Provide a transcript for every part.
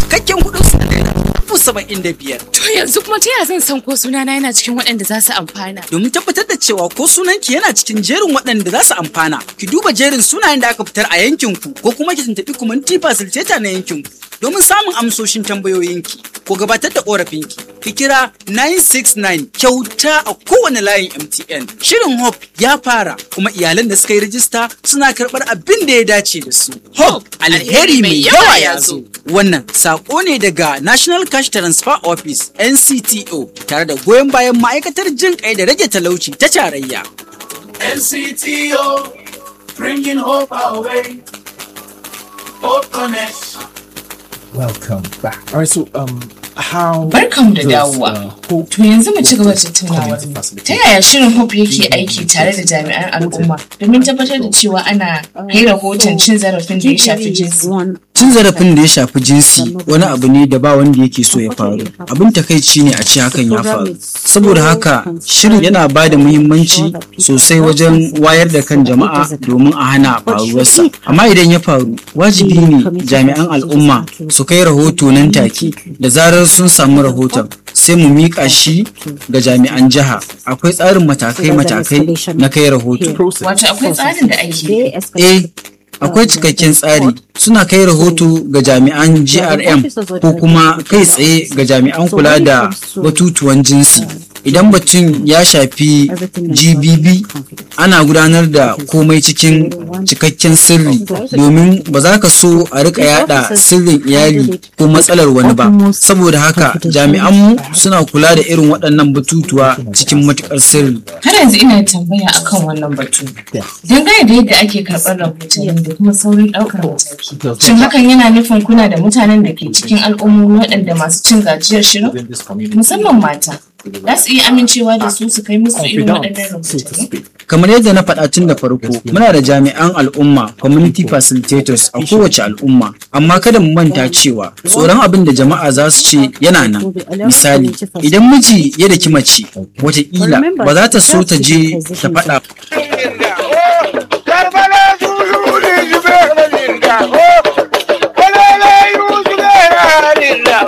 cikakken kuɗin su na naira dubu saba'in da biyar. To yanzu kuma ta yaya zan san ko sunana yana cikin waɗanda za su amfana? Domin tabbatar da cewa ko sunanki yana cikin jerin waɗanda za su amfana, ki duba jerin sunayen da aka fitar a yankinku ko kuma ki tuntuɓi kumanti fasiliteta na yankinku domin samun amsoshin tambayoyinki ko gabatar da ƙorafinki. Ki kira 969 kyauta a kowane layin MTN. Shirin Hope ya fara kuma iyalan da suka yi rijista suna karɓar abin da ya dace da su. Hope alheri mai yawa ya zo. Wannan saƙo ne daga National Cash Transfer Office NCTO tare da goyon bayan ma'aikatar jin kai da rage talauci ta tarayya. NCTO, bringing hope our way. Hope Connect. Welcome back. All right, so um, how Barkanmu da does, dawowa. uh, Hope To yanzu mu ci gaba da tattaunawar Community mu. Facility Ta yaya shirin Hope yake aiki tare da jami'an al'umma domin tabbatar da cewa ana kai rahoton cin zarafin da ya shafi jinsi? Cin zarafin da ya shafi jinsi wani abu ne da ba wanda yake so ya faru. Abin takaici ne a ce hakan ya faru. Saboda haka shirin yana ba da muhimmanci sosai wajen wayar da kan jama'a domin a hana faruwarsa. Amma idan ya faru, wajibi ne jami'an al'umma su kai rahoto nan take da zarar sun samu rahoton sai mu miƙa shi ga jami'an jiha. Akwai tsarin matakai-matakai na kai rahoto. process. Wato akwai tsarin da ake Eh, akwai cikakken tsari suna kai rahoto ga jami'an GRM ko kuma kai tsaye ga jami'an kula da batutuwan jinsi. Idan batun ya shafi GBB ana gudanar da komai cikin cikakken sirri domin ba za ka so a rika yada sirrin iyali ko matsalar wani ba. Saboda haka jami'anmu suna kula da irin waɗannan batutuwa cikin matuƙar sirri. Har yanzu ina tambaya akan wannan batu. Dangane da yadda ake karɓar rahotanni da kuma saurin ɗaukar mataki. Shin hakan yana nufin kuna da mutanen da ke cikin al'ummomi waɗanda masu cin gajiyar shirin? Within this community, Musamman mata. Za su iya amincewa da su su kai musu irin waɗannan confidant, so to rahotanni? speak. kamar yadda na faɗa tun da farko muna da jami'an al'umma community facilitators a kowace al'umma amma kada mu manta cewa tsoron abin da jama'a za su ce yana nan misali idan miji ya daki mace watakila ba za ta so ta je ta faɗa Karbala Zulu ne Zubairu Linda, oh! Kwalala Yu Zubairu Linda,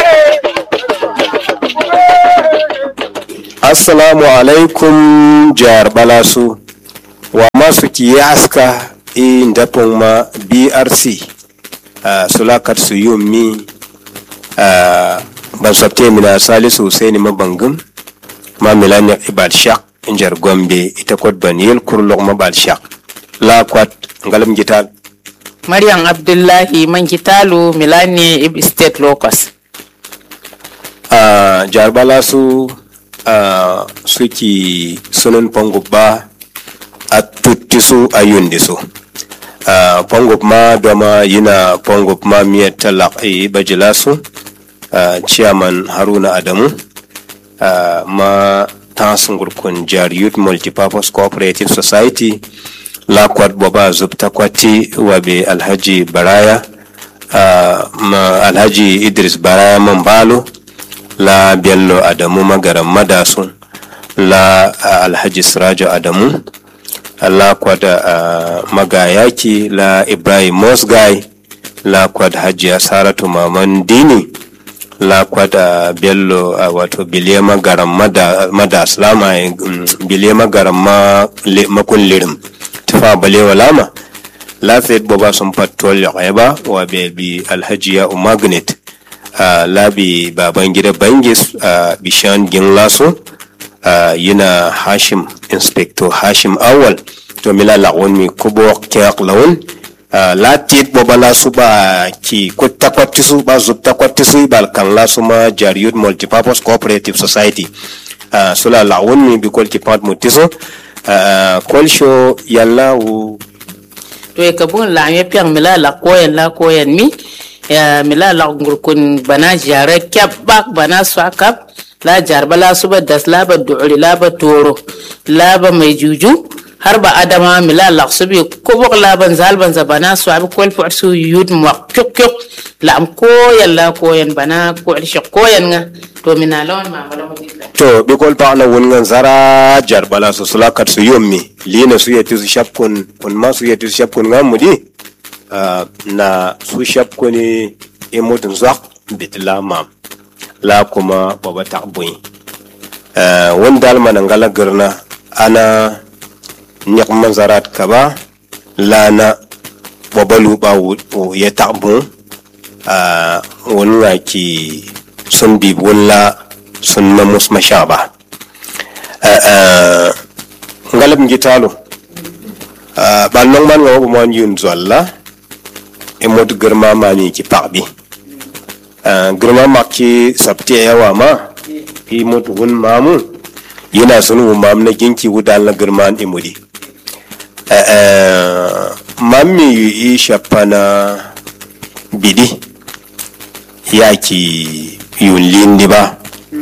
assalamu alaikum jihar balasu wa masu kiyaska i ndapon ma brc uh, sulakat su yummi uh, ban sabte mina salisu husaini mabangum ma milani ibad shak injar gombe ita kwat baniyel kurlok mabal shak la kwat ngalam gital Maryam Abdullahi man kitalo Milani Ib State Locus. uh, jihar balasu uh, suki sunan pongub ba a tutti su a yundi su uh, pongub ma doma yina pongub ma miyar talak i bajila su uh, chairman haruna adamu uh, ma tansungur kun jar youth multipurpose cooperative society lakwat boba zubta kwati wabe alhaji baraya uh, ma alhaji idris baraya mambalo la bello adamu magaran madasun la uh, alhaji sirajo adamu la kwada uh, magayaki la ibrahim mosgai la kwad hajiya saratu maman dini la kwada bello uh, wato biliya magaran mada, madas lama um, biliya magaran ma, le, makun lirim tufa balewa lama lafiyar boba sun patrol ya ba wa bebi alhajiya umagnet uh, labi baban gida bangis uh, bishan ginlaso uh, yana hashim inspector hashim awal to mila lawon mi kubo kyak lawon uh, latit boba lasu ba ki kutta kwatti su ba zubta kwatti su bal kan lasu ma jariyut multipurpose cooperative society uh, sula lawon mi bi kol ki pat mutiso uh, kol show yalla wu To e kabun la me piang mila la koyen la koyen mi ya mila la ngurkun bana jare kyap bak bana swakap la jar bala suba das la ba du'ri la ba toro la ba mai juju har ba adama mila la subi kubuk la ban zal ban za bana swabi kol fu su yud mo kyuk kyuk la am koyen la koyen bana ko shi koyen nga to mina lawan ma mala mo dikla to bikol paɣa wun ŋan zara jar bala su sula kat su yommi lina su yeti su shab kun kun ma su yeti su shab kun ŋan mudi Ah, na su shab kuni imutun zak bit la mam la kuma baba tak bui wani dalma na ngala girna ana nyak manzarat kaba lana babalu ba wo ya tak bu wani nga ki sun bi wala sun mamus mashaba ngalab ngitalo ba nong man nga mo yun zolla e mod girma mani ki pakbi girma makki sabti yawa ma i mod wun mamu yana sun wu mam na ginki wudan la girma imudi mammi i shapana bidi yaki yun lindi ba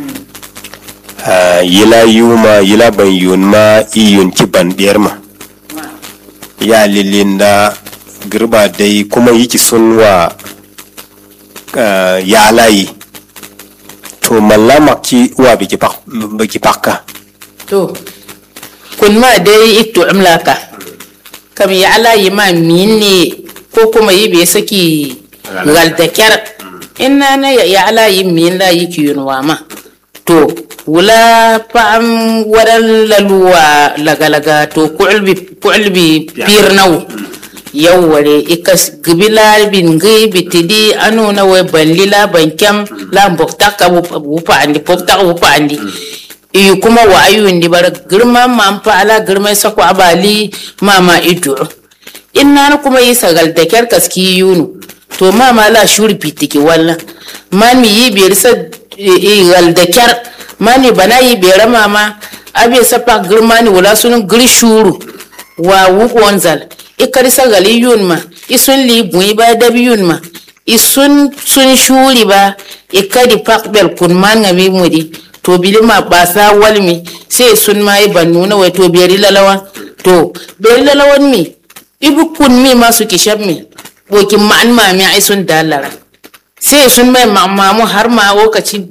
yila yuma yila ban yun ma i yun ki ban biyar ma ya lilinda girba dai kuma yiki sun wa ya layi to mallama ki wa biki pakka to kun ma dai ito amlaka kam ya alayi ma minne ko kuma yi bai saki gal da kyar inna na ya alayi min la yi ki yunwa ma to wula pa'am wadan laluwa lagalaga to ku'ulbi ku'ulbi pirnaw yawware ikas gibila bin gi bitidi anu na we banlila bankyam la mbokta ka wupa andi pokta wupa andi iyi kuma wa ayundi bara girma ma pa ala girma sako abali mama idu inna na kuma yi sagal da kyar kaski yunu to mama la shuri pitiki walla mami yi biyar sa gal da kyar mani bana yi biyar mama abe sapa girma ni wala sunun giri shuru wa wuku wanzal ikari sagal yun ma isun li bui ba dabi yun ma isun sun shuri ba ikadi pakbel kun man ngami mudi to bili ma basa walmi sai sun ma yi ban nuna wai to biyari lalawan to biyari lalawan mi ibu kun mi ma su kishab mi bokin ma'an ma mi ai sun dalara sai sun mai mamu har ma lokaci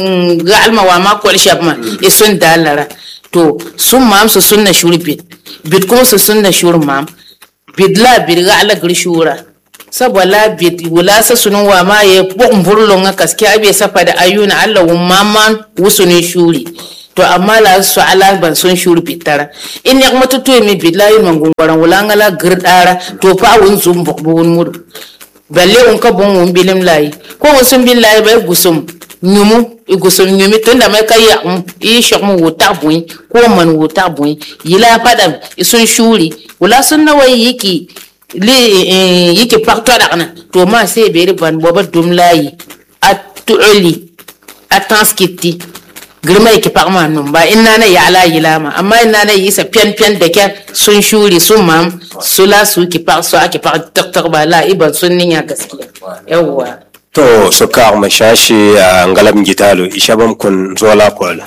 ga almawa ma kwal shab ma i sun dalara to sun mam su sunna shuri bit bit kuma su sunna shuri mam bit la bit ga ala gir shura saboda bit wula sa sunun wa ma ye bukun burlon ga kaske abe safa da ayuna Allah wun mamman wusunin shuri to amma la su ala ban sun shuri bitara in ya kuma tutu mi bit la yin mangungwaran wula ngala gir dara to fa wun zum buk wun mudu balle un ka bon wun bilim layi ko wun sun bin layi bai gusum nyumu i gusum nyumi tunda mai ka ya i shok mu wuta bui ko man wuta bui yila padam i sun shuri wula sun na wai yiki li yiki pakto dakna to ma sai beri ban boba dum layi a tuuli a tanskiti girma yake pakma num ba inna na ya ala yilama amma inna na yi sa pian pian da kyar sun shuri sun mam sula su ki pak su ake pak tak tak ba la iban sun ninya gaskiya yawwa to su ka ma shashi a ngalam gitalo ishabam kun zola kola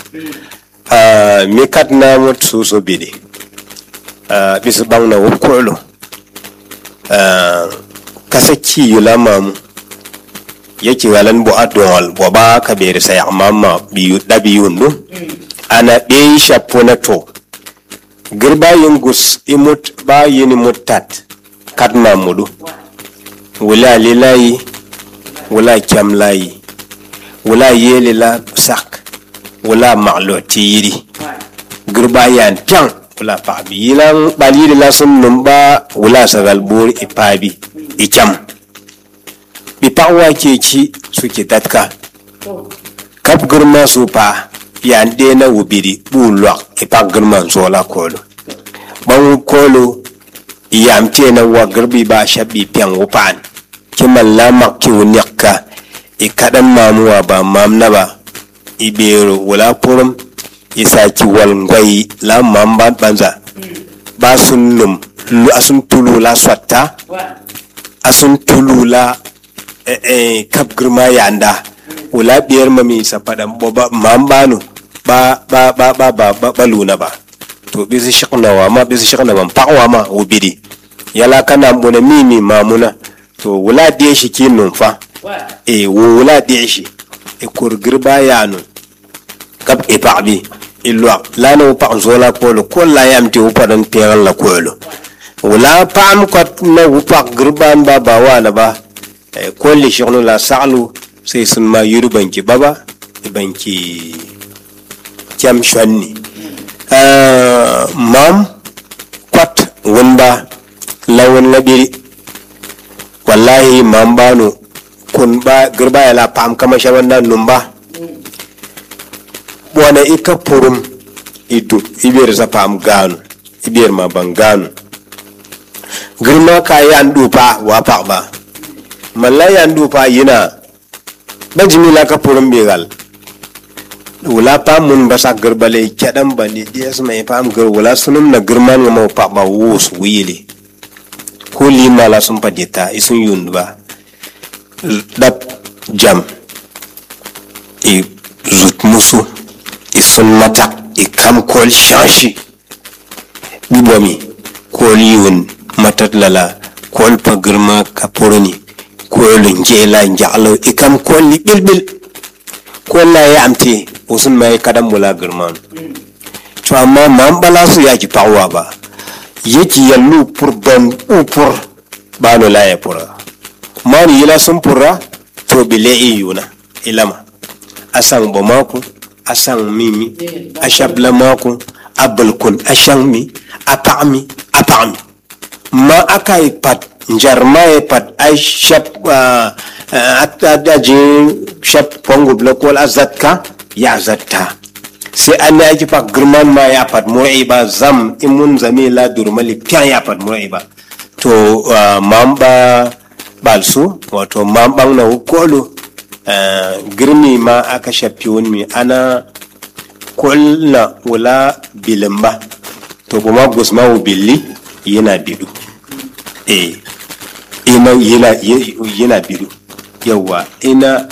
mi kat na mut su so bidi bisu bang na wukolo kasa ki yula mamu yake galan bu adol bo ba ka beri sai amma biyu da biyu ndu ana be shapo na to girba yin gus imut ba yin mutat kat mamudu wala lilayi wala kyam layi wala yele la sak wala maklo tiyiri girba yan pyang wala pabi yilan baliri la sun numba wala sagal bur ipabi ikyam bi pawa ke ci suke datka kap girma su pa yan de na wubiri bu lwak ipak girma zola kolo ban kolo yam te na wa girbi ba shabi pyang wupan kiman la mak ki wunyakka i kadan mamuwa ba mam na ba i bero wala purum i saki wal ngwai la mam ba banza ba sun num lu asun tulu la swatta asun tulu la eh, eh, kap girma yanda wala biyar mami sa fadan bo ba mam banu ba ba ba ba ba ba, ba luna ba to bisi shakna wa ma bisi shakna ban pakwa ma ubidi yala kana muna mimi mamuna to wula de shi ki numfa e wo wula de shi e kur girba ya nun kap e pakbi ilwa la no pa zola polo ko la yam ti upa dan pegal la kolo wula pam ko na upa girban ba ba wana ba e ko li shonu la salu sai sun ma yuru banki baba banki kyam shwanni Ah, mam kwat wunda lawan labiri wallahi mam bano kun ba girba ya la pam kama shaban nan numba wana ika purum idu ibiyar sa pam ganu ibiyar ma ban ganu girma ka yan dupa wa pak ba malla yan dupa yina ba jimila ka purum bigal wula pam mun ba sa girba le kyadan ba ni dias mai pam gir wula sunum na girman ga mau pak ba wus wili ko lima la sun padita isun yund ba dap jam i zut musu i sun mata i kam kol shashi bibomi kol yun matat lala kol pa girma ka purni kol njela njalo i kam kol li bilbil kol la ya amti usun mai kadam mula girman to amma man bala su ya ki pawa ba yaki yallu pur ban upur bano la ya pura mani yila sun purra to bile iyuna ilama asan bamako asan mimi ashabla mako abulkun ashan mi apami apami ma aka yi pat njarma yi pat ai shap adaji shap pongo blakol azatka ya zatta sai an ya ki pak girman ma ya pat mur'i ba zam imun zame la durmali pian ya pat mur'i ba to ah, mamba balsu wato mamban na kolo girmi ma aka shafi wani ana kulna wula bilimba to kuma gusma wu billi yana bidu eh ina yana yana bidu yawa ina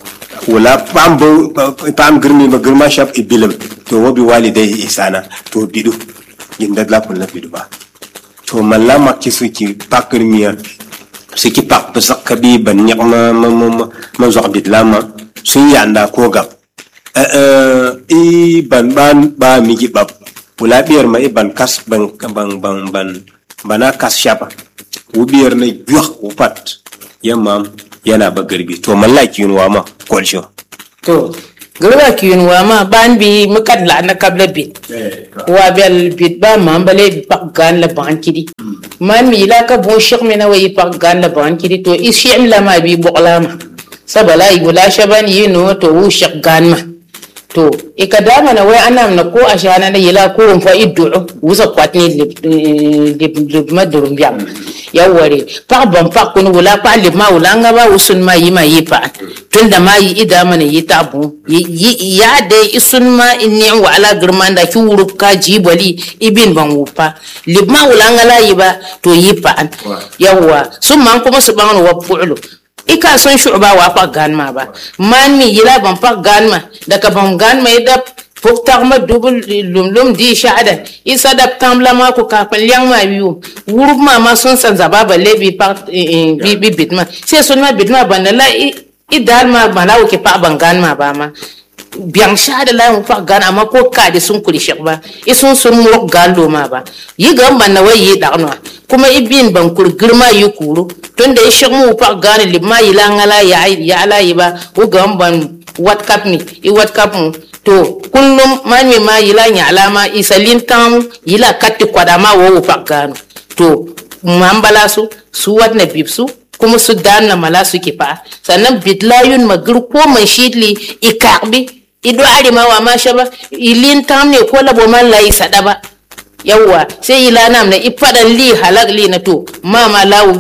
wula pambo pam girmi ma girma shaf ibilim to wabi walidai isana to bidu yinda la kulna bidu ba to malla makki suki pakir miya suki pak pesak kabi ban nyak ma ma ma ma ma zok bit lama sun yanda ko gab eh eh i ban ban ba mi gi bab wula biyar ma i ban kas ban ban ban ban bana kas shapa wu biyar na yuh wu pat yamma yana ba garbi to mallaki yunwa ma kwalsho to gurba ki yun wa ma ban bi mukat la na kabla bit wa bel bit ba ma bale pak gan la ban kidi man mi la ka bon shik mi na wa yi pak gan la ban kidi to is shi'm la ma bi boqla ma sabala yi wala shaban yi no to wu shik gan ma to ika dama na wai anam na ko ashana na yila ko fa iddu wusa kwatni lib lib lib madurum biam yaware pak ban pak kun wala pa lib ma wala nga ba usun ma yi ma yi pa tunda ma yi ida mana yi tabu yi ya de isun ma inni wa ala girman da ki wurup ka jibali ibin ban wupa lib ma wala nga la yi ba to yi pa yawa sun man kuma su ban wa pu'lu ika son shu'ba wa pa ganma ba man mi yila ban pa ganma daga ban ganma ida fuk tagma dubul lum lum di sha'ada isa dab tamla ma ku kafin liang ma biyu wurub ma ma sun san zaba balle bi pa bi bi bitma sai sun ma bitma ban la i dal ma ma lawo ke pa ban ganma ba ma biang sha'ada la mu pa gan amma ko ka de sun kuri shek ba isun sun mu gan lo ma ba yi gan ban na wai yi dagno kuma ibin ban kur girma yi kuru tunda ya shek mu pa gan libma yi la ngala ya ya ala yi ba u gan ban wat kap mi i wat kap mu to kullum man mi ma yila nya alama isalin tam yila katti kwada ma wo pak gano to mambala su su wat na bibsu kuma su dan na mala su kifa sannan bidlayun magir ko man shidli ikakbi ido ari ma wa ma shaba ilin tam ne ko labo man lai sada ba yawwa sai ila nam na ifadan li halak li na to ma ma lawu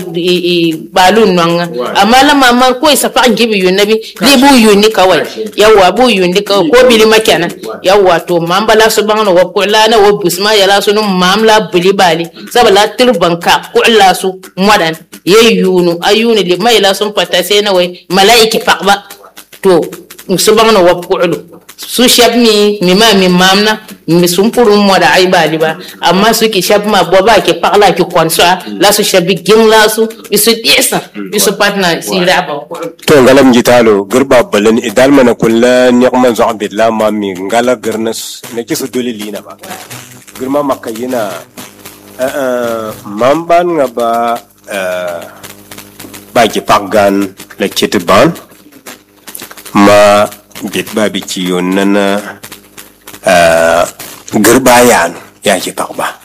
balun nan amma la mama ko isa fa gibi yun nabi li bu yun ni kawai yawwa bu yun ni kawai ko bili makana yawwa to mam bala su bangno wa ko la na wa busma ya la sunu mam la bili bali sabala tirban ka ko la su modan ye yunu ayuni li mai la sun fata sai na wai malaiki faqba to su bangno wa ko su shab mi mi ma mi mamna mi sun puru mo da ai bali ba amma su ki shab ma bo ba ki pakla ki konsa la su shabi gin la su bi su desa bi su patna si la ba to ngalam jitalo girba balan idal mana kulla nyakman zo abid la ma mi ngala girnas ne ki su dole lina ba girma makayina mamban nga ba ba ki pakgan la kiti ban ma bit ba biki yon nana girba yanu ya ki pakba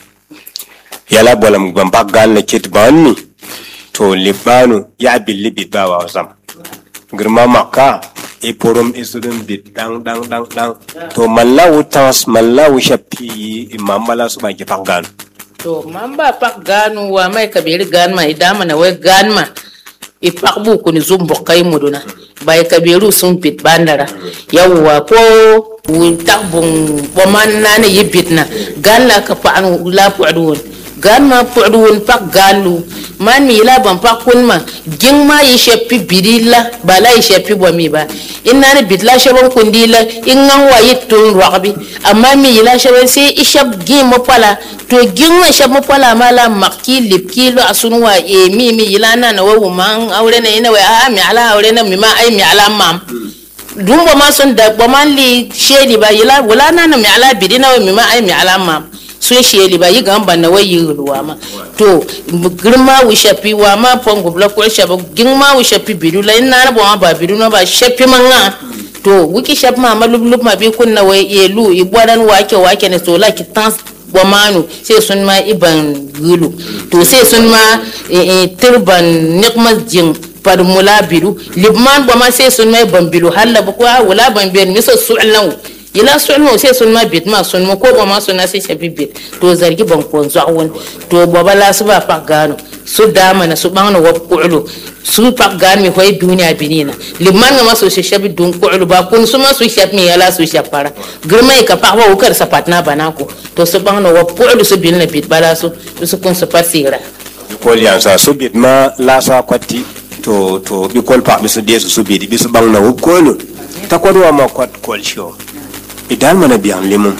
yala bolam ban pak gal na kit ban mi to libanu ya billi bit ba wa zam girma makka e porom isudun bit dang dang dang dang to mallawu tas mallawu shapi imambala su ba ki pak gal to man ba pak ganu wa mai kabiri gan ma idama na wai gan ma i pak bu kuni zum bokai muduna bai kabiru sun pit bandara yawwa ko wun tak bun boman na ne yibit na gan la ka pa anu la pu'dun gan ma pu'dun pak galu man mi la ban pak kun ma ging ma yi shepi bidilla ba la yi shepi bo mi ba inna ne bit la shabon kundila in ngan wa yitun raqbi amma mi yi la shabon sai ishab gi mo pala to gin wa shab mo pala ma la makki lipki lo asun wa e mi mi yi la na na wa man aure na ina wa a mi ala aure na mi ma ai mi ala mam dun bo ma sun da bo man li shedi ba yi la wala na na mi ala bidina wa mi ma ai mi ala mam sun sheli ba yi gan banna wai yi ruwa ma to girma wu shafi wa ma pon gubla ko shafi girma wu shafi bidu la ina na ba ba bidu na ba shafi man nga to wiki shafi ma ma lub lub ma bi kunna wai elu i bodan wake wake ne so la ki tan wa manu sai sun ma iban gulu to sai sun ma turban nikma jin par mula bidu libman ba ma sai sun ma ban bidu halla ba ko wala ban bidu miso su'lan yila sun mo sai sun ma bit ma sun mo ko ba ma sun na sai shabi bit to zargi ban ko zawon to baba la su ba pak gano su dama na su bangna wa ku'lu su pak gano mi hoy duniya binina liman ma su shi shabi dun ku'lu ba kun su ma su shab mi yala su shapara girma ka pak wa ukar sapat na banako to su bangna wa ku'lu su binna bit bala su su kun su pasira kol yansa su bit ma la sa kwatti to to bi kol pa bi su desu su bit bi su bang na wu kolu ta kodwa ma kwat kol show idan mana biyan limun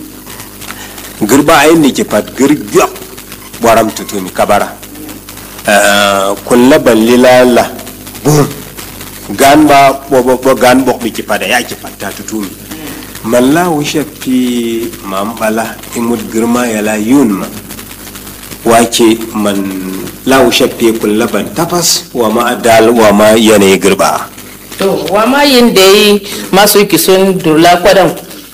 girba ayin ni ke pat gir gyak waram tutumi kabara kulla balli lala bum gan ba bo bo bo gan bok bi ke pada ya ke patta tutumi malla wisha pi mambala imud girma yala yunma wake man la wisha pi kulla ban tapas wa ma dal wa ma yanayi girba to wa ma yin da yi masu kison durla kwadan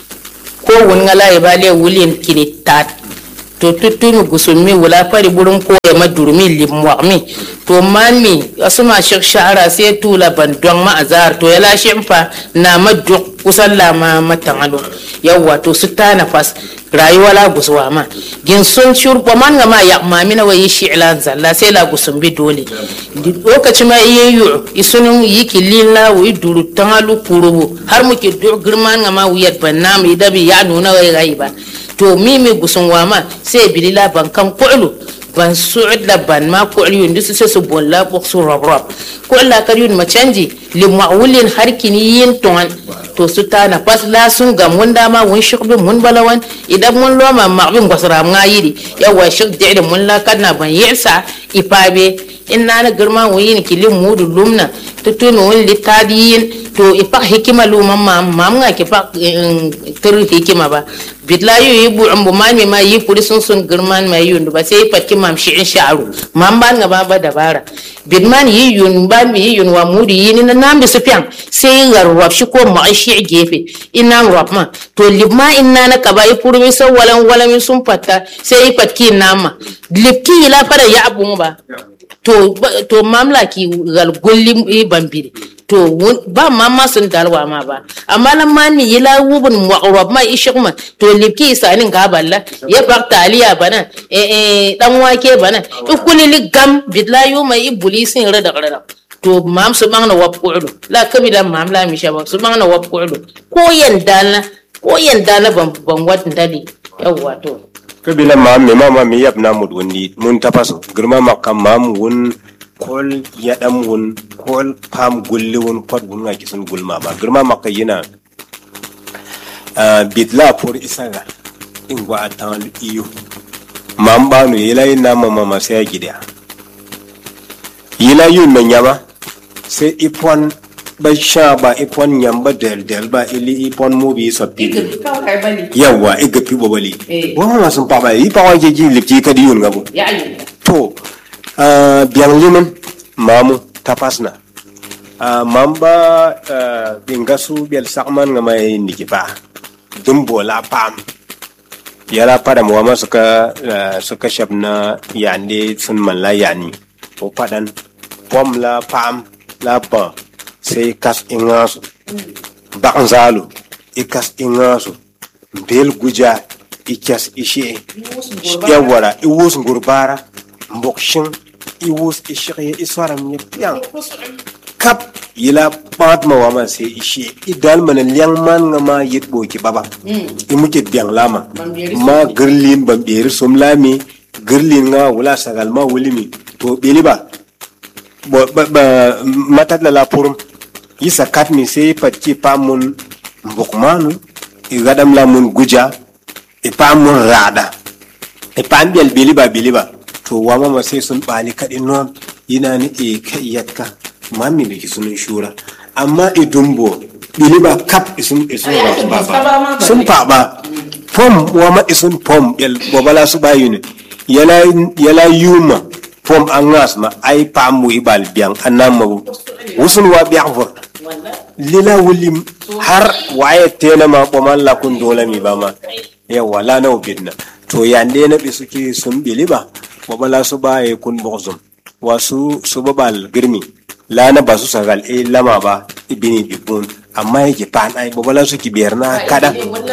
ko wun ngala ya bale wulin kini tat to tutumi gusumi wula fari burin ko ya madurmi limwami to mami asuma shek shahara sai tula ban don ma azar to ya lashe fa na maduk kusan lama matan alo yawwa to su ta nafas rayuwa la guswa ma gin sun shurba man ga ma ya mami na wayi shi ilan zalla sai la gusum bi dole lokaci ma iya yu isunun yi kilin la wi duru tangalu kurubu har muke dur girman ga ma wiyat ban nam idabi ya nuna wai gai ba to mimi gusun wa ma sai bilila ban kan ku'lu ban su'ud la ban ma ku'lu yundu su sai su bon la bok su rob rob ko la kar yun ma canji li ma'ulin harkini yin ton to su ta na pas la sun ga mun dama mun shukbi mun balawan idan mun loma ma'bin gwasra nga yiri yawa shuk da mun la kana ban yesa ipabe in na na girma wuyin kilin mudu lumna tutunu wun litadiyin to ipak hikima luman ma mam nga ki pak tir hikima ba bitla yu yi bu ambu man mi ma yi puri sun sun girman ma yun ba sai pat ki mam shi'in sha'ru mam ban nga ba ba dabara bitman yi yun ban mi yi yun wa mudi yi ni na nambi su pian sai ngar rab shi ko ma shi gefe ina rab ma to libma inna na kaba yi puri mi so walan walan sun patta sai pat ki nama lipki la fara ya abun ba to to mamla ki gal golli e bambire to ba mamma sun dalwa ma ba amma lan man mi yila wubun mu'rab ma ishikma to lipki isanin ga balla ya bak taliya bana e e dan wake bana ikuli li gam bidla yu mai ibulisin rada rada to mam su bangna wap ku'du la kabila mam la mi shaba su bangna wap ku'du ko yanda na ko yanda na ban ban wadin dali yawwa to kabila maam me mama mi yab na mud wundi mun tapaso girma makam maam wun kol yadam wun kol pam gulli wun kot wun nga kisun gulma ba girma makka yina bitla por isaga ingwa atan iyo mam banu yila ina mama ma sai gida yila yun me nyama sai ipon ba sha ba ipon nyamba del del ba ili ipon mu bi sabbi yawa iga fi bobali wa ma sun pa ba yi pa wa je ji lipti ka di yun ngabu to biang limen mamu tapasna Ah, mamba ah, binga su bel sakman nga mai niki pa dumbo la pam yala pada mu wama suka ah, suka shab na yande sun man la yani o padan pom la pam la ba sai kas ingasu bak zalu ikas ingasu bel guja ikas ishe yawara iwus ngurbara mbok shin iwus ishiye iswaram ye piang kap yila pat ma wama se ishe idal mana liang man nga ma yit bo ki baba i muke biang lama ma girlin bam beri som lami girlin nga wala sagal ma wulimi to beli ba bo ba, ba matat la la purum yisa kat mi se pat ki pamun mbok manu i gadam la mun guja i pamun rada i pam bel beli ba beli ba to wama ma sai sun bali kadin non yana ni e kai yatka mami biki sunan shura amma idumbo biliba kap isun isun ba ba sun fa ba pom wama isun pom yal bobala su ba yuni yala yala yuma pom angas ma ai pamu ibal biang anama wusun wa biang vor lila wulim har waye tena ma boman la kun dola mi ba ma yawa la na ubidna to yande na bi suke sun biliba bobala su ba ye kun bozum wasu su babal girmi lana ba su sagal e lama ba ibini bibun amma yake pan ai bobala su ki biyar na kada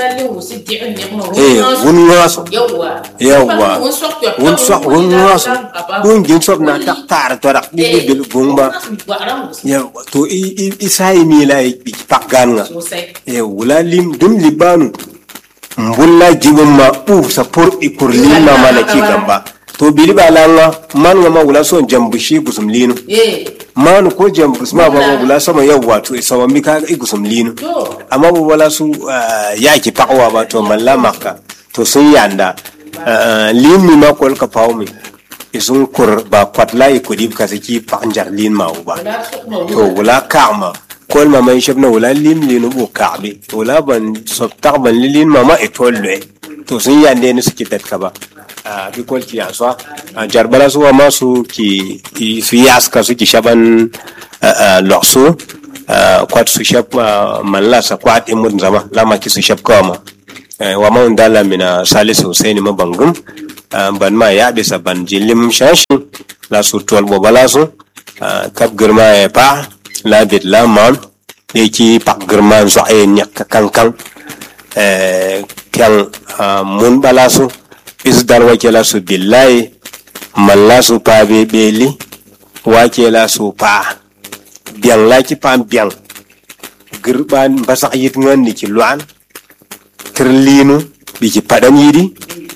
eh wun ngaso yawa wun sok wun ngaso wun gin sok na tak tar to rak di di bil bung ba yawa to i i i sai mi la i pak gan nga eh wula lim dum libanu mbulla jibun ma u sa pur i pur lima mana ki gamba to bili ba langa man nga ma wula son jambushi gusum linu manu ko jambus ma ba ma wula sama yau wato sama mi ka i gusum linu amma ba wala su ah, yaki pakwa ba to malla makka to sun yanda Ah, lin mi ma kol ka pawo mi isun kur ba kwatla i kudib ka saki pakjar lin ma ba to wula ka'ma kol ma man shabna wula lim linu bu ka'bi wula ban sob tak ban lin ma ma itolwe to sun yande ni suke tatka ba a bi kol ki aswa a jarbala su ma su ki ki- su yaska su ki shaban loksu kwat su shab ah, malla sa kwat imud zama lama ki su shab kawama wa ma undala mina salisu husaini ma bangum ah, ban ma ya bisa ban jilim shashi la su tol bo bala su ah, kap girma ya pa la bit la mam de ki pak girma zo ay nyak kankan eh, kyan ah, mun bala su is dar wakela su billahi malla su pa be beli wakela su pa biang la ki pam biang girban basak yit ngan ni ki luan kirlinu bi ki padan yidi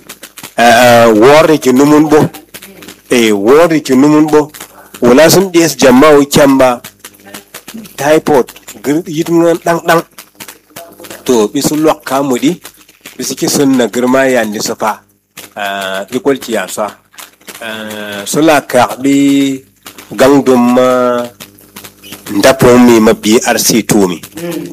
uh, wore ki numun bo e wore ki numun bo wala sun des jama'u kyamba typhoid gir yit ngan dang dang to bisu lok kamudi bisu ki sunna girma yandi safa uh, ikol ki yasa uh, sula ka bi gangdum uh, ndapon mi ma bi arsi tumi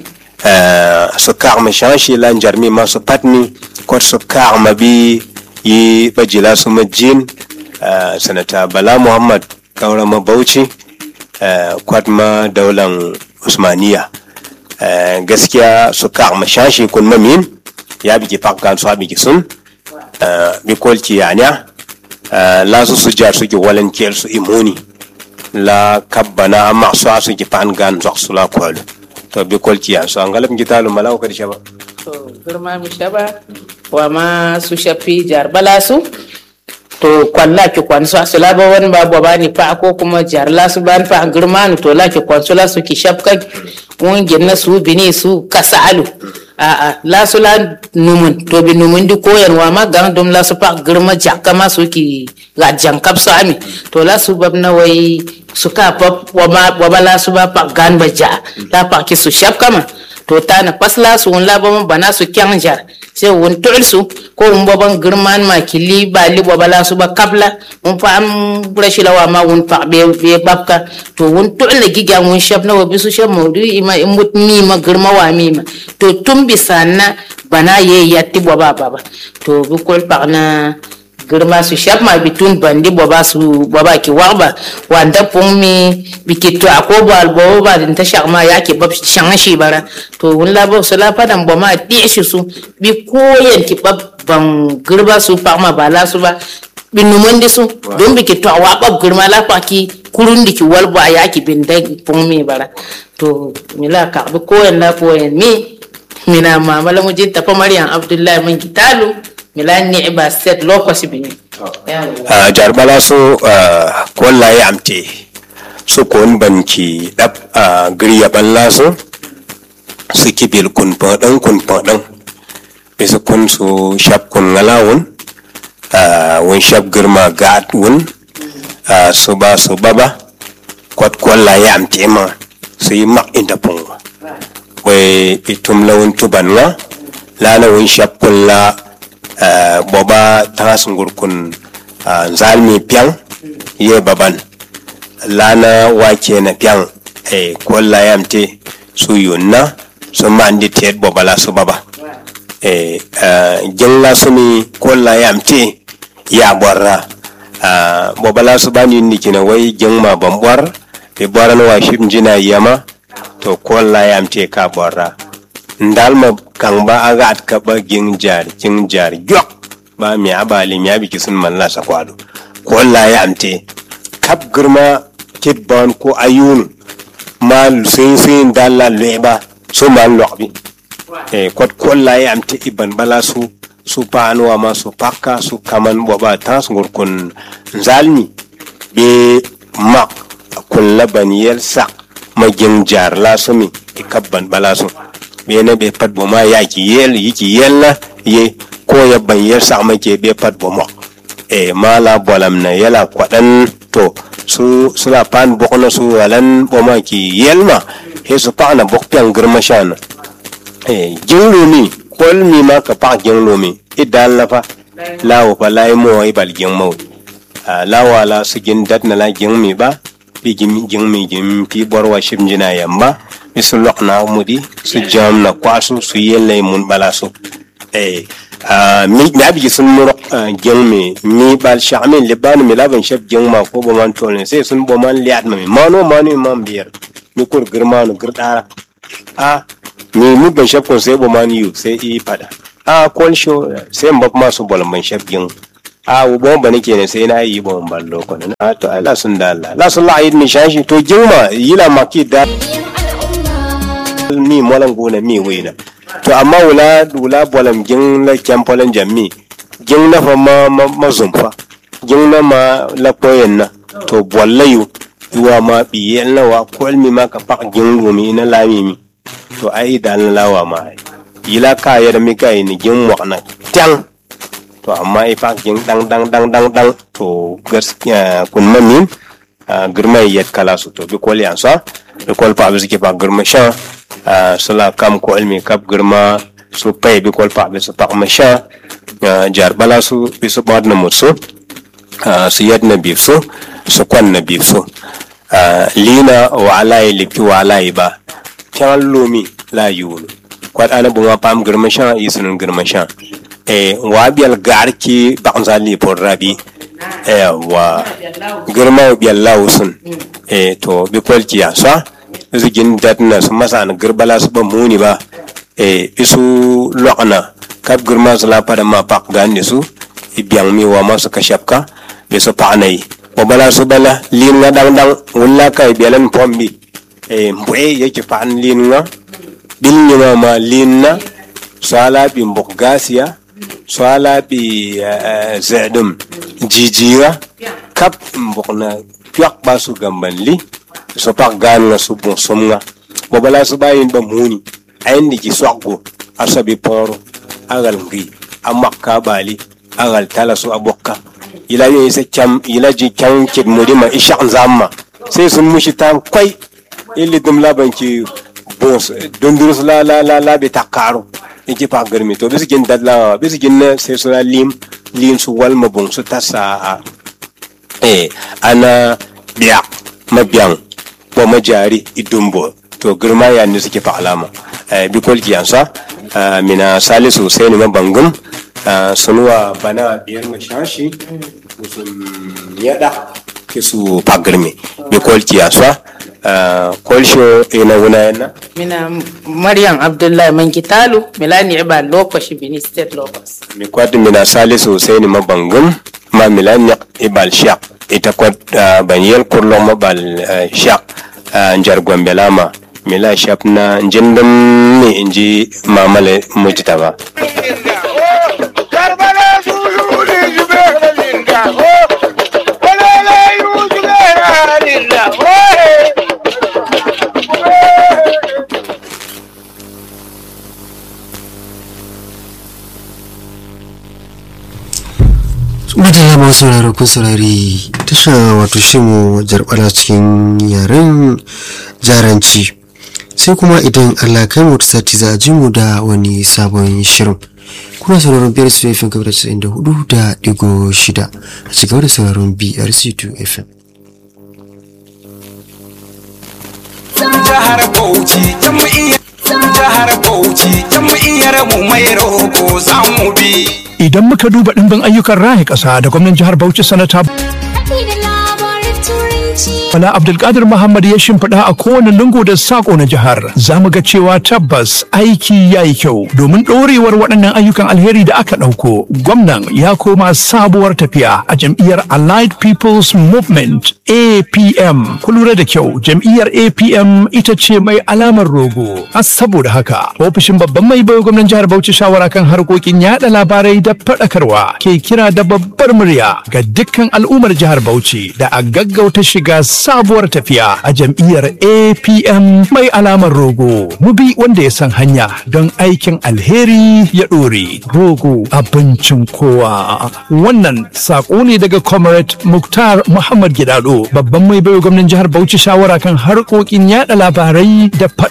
uh, so kar ma shanshi la njarmi ma so patni kot so kar ma bi yi bajila su ma jin uh, sanata bala muhammad kaura ma bauchi uh, kwat ma daulan usmaniya uh, gaskiya su kar ma shanshi kun mamin ya bigi pakkan su bigi sun uh, bi kolki yanya uh, la su su jar su ki walan kel su imuni la kabbana amma so asu ki pan gan zok su la kwalo to bi kolki ya so angalab ngitalu malaw kadi shaba to girma mi shaba wa ma su shafi jar bala su to kwalla ki kwan su asu laba wani ba ba ni fa ko kuma jar la su ban fa girma ni to la ki kwan su la su ki shafka mun ginna su bini su kasalu a a la su la numun to bi numun di koyan wa ma gang dum la su fa girma jakka ma su ki ga jankap su ami to la su bab na wai su ka pa wa ma wa ba la su ba pa gan ba ja la pa ki su shafka ma to ta na pasla su wun laban bana su kyan jar sai wun tul su ko wun baban girman ma kili ba li ba bala su ba kabla wun fa am brashi lawa ma wun fa be be babka to wun tul le giga wun shab na wabi su shab maudu ima in mut mi ma girma wa mi ma to tun bisa na bana ye yatti ba ba ba to bi kol pa na girma su shab ma bitun bandi boba su boba ki warba wanda pung mi biki to ako bal boba din ta shak ma yake bab shan shi bara to wun la bo sala padan bo ma di shi su bi koyen ki bab ban girba su pa ma bala su ba bi numundi su don biki to wa bab girma la pa ki kurun diki walbo a yaki bin da pung mi bara to mila ka bi koyen la koyen mi mina mamala mu jinta pa maryam abdullahi mun kitalu mila ni ba set lokaci bi a jar bala so kolla ya amte so kon banki dab a griya balla so su kibil kun padan kun padan bisa kun so shap kun ngalawun a won shap girma gat wun a so ba so baba kwat kolla ya amte ma su yi mak inda punga we itum lawun tuban nga lana won shap kun la Uh, boba tanga sungur kun uh, zalmi piang ye baban lana wake na piang e kolla yamte su yunna su mandi tet boba la su baba e uh, jengla sumi kolla yamte ya borra uh, boba la su bani ni kina wai jengma bambwar be boran wa shim jina yama to kolla yamte ka borra ndalma kan ba a gat ka ba gin jar kin jar gyok ba mi abali mi abi kisun malla sa kwado ko Allah ya amte kap girma kibban ko ayun mal sin sin dalla leba so man lokbi e kot ko Allah ya amte iban bala su su panuwa ma su pakka su kaman boba tas ngur kun zalmi be mak kun laban yel sak ma gin jar la sumi ikabban bala su bene be pat bo ma ya ki yel yi ki yel na ye ko ya ban yel sa ma ke be pat bo mo e mala bolam na yela kwadan to su sula pan bok na su walan bo ma ki yel ma he su pa na bok pian girma shan e jinglu mi kol mi ma ka pa jinglu mi idal na fa lawo fa lai mo ai bal jing mo lawa la su gin dat na la jing mi ba bi jing jing mi jing pi borwa shim jina yamba mi su lok na mudi su jam na kwasu su yelle mun bala su eh mi mi abi sun muro jeng mi mi bal shamin liban mi laban shaf jeng ma ko bo man tolne sai sun bo man liat ma mi mano mano man biyar mi kur girma no girdara a mi mi ban shaf kon sai bo man yu sai i fada a kol sho sai mbab ma su bol ban shaf jeng a wo bo ban ke ne sai na yi bo ballo ko na to Allah sun da Allah la sun la yi mi shashi to jeng ma yila maki da mi molan gona mi wena to amma wula wula bolam gin la kempolan jammi gin na fa ma ma, ma zumfa gin na ma la koyen na to bollayu iwa ma biyel na wa kol mi ma ka pak gin gumi na lami mi to ai dan lawa ma yila ka ya da mi kai ni gin mo na tang to amma ai pak gin dang dang dang dang dang to gaskiya kun mamin girma yet kala su to bi kol yansa bi kol pa bi ke pa girma sha sala kam ko ilmi kap girma su pay bi kol pa bi su pak ma sha jar bala su bi su bad na mut su su yet na bi su su kwan na bi su lina wa alai lipi wa alai ba kyan lumi la yulu kwat ana bunga pam girma sha isunun girma sha eh wa bial garki bakza li por rabi eh wa girma bial lausun eh to bi kwalki ya sa zigin datna su masa na girbala su ba muni ba eh isu lokna kap girma su la pada ma pak gande su ibiang mi wa masu kashapka be su panai wa bala su bala lin nga dang dang wulla kai bialan pombi eh mbwe yake pan lin nga bil ni ma ma lin na sala bi mbok gasiya sala bi zedum jijira kap mbok na kyak ba su gamban li so pak gan nga su bon som nga bo bala su bayin ba muni ayin di ki swakgo asabi poro agal ngi amak ka bali agal tala su abokka ila yin isa cham ila ji kyan kid mudima ishaq zamma sai sun mushi tan kwai illi dum laban ki bons dondurus la la la la be takaro iki pa garmi to bisi gin dadla bisi gin na sai su lim lim su wal mabon su tasa eh ana biya mabiyan wa majari idumbo to girma ya ne suke fa alama bi kolki yansa mina salisu sai ne mabangum Ah, sunuwa bana biyar mashashi musun yada kisu pagirme bi kolki aswa Ah, kolsho ina wuna yana mina maryam abdullahi mangitalu milani iba lokaci bini state locus mi kwad mina salisu sai ni mabangum ma milani ibal shaq ita kwad ah, ban yel kurlo mabal ah, shaq ah, njar gombe lama mila shap na jindin mi inji mamale mujtaba Karbala suyuli zubera linda oh Walala yu zubera linda oh Madalla masu sauraro kun saurari tasha wato shimu jarbala cikin yaren jaranci sai kuma idan Allah kai mu ta sati za a ji mu da wani sabon shirin kuna sauraron biyar su FM kamar casa'in da hudu da digo shida a cigaba da sauraron BRC2 FM. jihar Bauchi jam'iyyar jihar Bauchi jam'iyyar mu mai roko za mu bi Idan muka duba ɗimbin ayyukan raya ƙasa da gwamnan jihar Bauchi sanata Bala Abdulkadir Muhammad ya shimfiɗa a kowane lungu da sako na jihar. Za mu ga cewa tabbas aiki ya yi kyau domin ɗorewar waɗannan ayyukan alheri da aka ɗauko. Gwamnan ya koma sabuwar tafiya a jam'iyyar Allied People's Movement APM. Ku lura da kyau jam'iyyar APM ita ce mai alamar rogo. A saboda haka ofishin babban mai bai gwamnan jihar Bauchi shawara kan harkokin yaɗa labarai da faɗakarwa ke kira da babbar murya ga dukkan al'ummar jihar Bauchi da a gaggauta shiga sabuwar tafiya a jam'iyyar APM mai alamar rogo. Mu bi wanda ya san hanya don aikin alheri ya ɗore. Rogo abincin kowa. Wannan saƙo ne daga Comrade Muktar Muhammad Gidado babban mai baiwa gwamnan jihar Bauchi shawara kan harkokin yada labarai da